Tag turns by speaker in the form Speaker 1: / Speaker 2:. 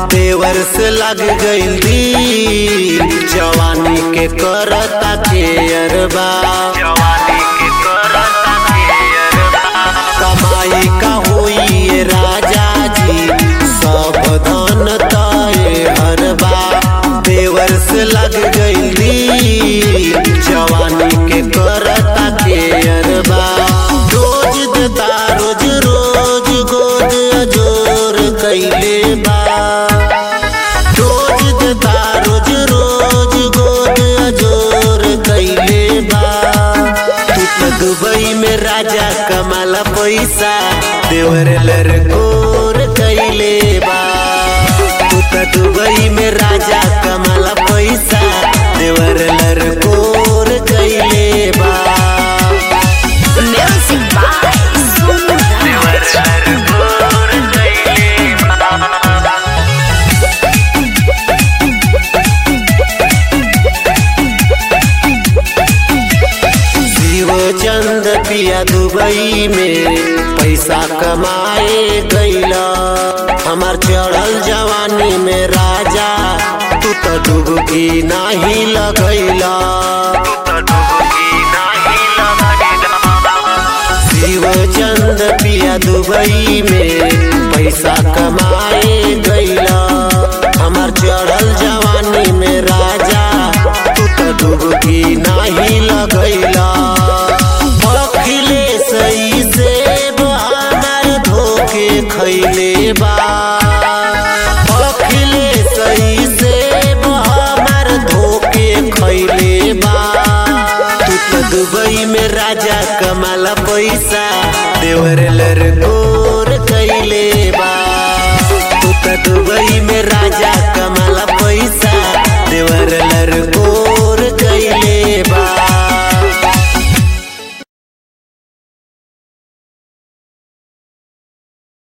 Speaker 1: देवर से लग गइल दिल जवानी के करता के अरबा कमाई का होई ये राजा जी सब धन तय हरबा देवर से लग गइल दिल जवानी के करता के अरबा रोज देता रोज रोज गोद अजोर कैले बा रोज देता रोज रोज गोद अजोर कैले बा तू तो दुबई में राजा कमाला पैसा देवर लरकोर कैले बा तू तो दुबई में राजा कमाला पैसा देवर लरकोर कैले बा
Speaker 2: Music by Sonu Raj.
Speaker 1: Shiv चंद पिया दुबई में पैसा कमाए गईला हमार चढ़ल जवानी में राजा तू तो डुबकी नाही लगैला शिव चंद पिया दुबई में पैसा कमाए गईला हमार चढ़ल जवानी में राजा तू तो डुबकी नाही लगैला अखिले सही से हमार धोखे खैले बा अखिले सही से हमार धोखे खैले बा तू तो दुबई में राजा कमाला पैसा देवर लरकोर कैले बा